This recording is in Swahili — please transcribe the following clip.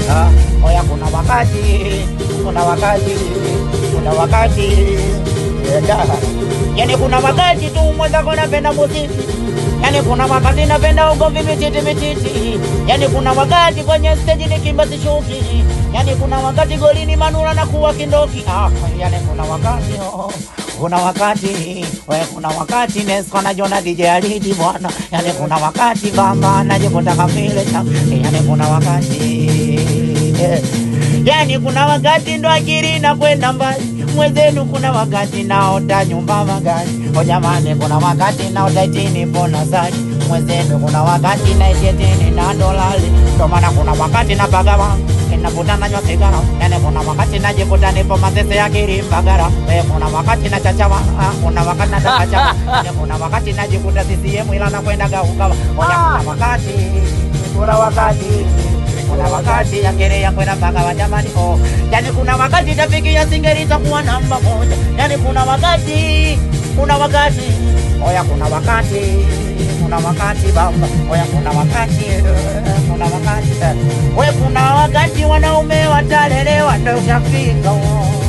Ah, oya kuna wakati kuna wakati kuna wakati yeah. yani kuna wakati tu mwenzako napenda muziki yani kuna wakati napenda ugomvi mititi mititi yani kuna wakati kwenye steji nikimba sishuki yani kuna wakati golini manura na kuwa kindoki ah, yani kuna wakati oh. Kuna wakati we, kuna wakati Nesco najiona DJ Alidi bwana, yani kuna wakati bamba najikuta kamile cha, yani kuna wakati eh. Yani kuna wakati ndo akili na kwenda mbali mwenzenu, kuna wakati naota nyumba magari. O jamani, kuna wakati naota itini pona zaki mwenzenu, kuna wakati naitietini na dolali. Ndo maana kuna wakati napagawa inavuta nanywa sigara, yani kuna wakati najikuta nipo mazese ya Kilimbagara. Eh, kuna wakati nachachawa, ah, kuna wakati natakachawa, yani kuna wakati najikuta CCM ila nakwenda gaugawa. Oya, kuna wakati kuna wakati kuna wakati yakere yakwenda mpaka wa jamani oh. Yani kuna wakati tafiki ya singeli itakuwa namba moja. Yani kuna wakati kuna wakati oya, kuna wakati kuna wakati baba oya, kuna wakati eh, kuna wakati eh. we kuna wakati wanaume watalelewa ndo ushafika oh.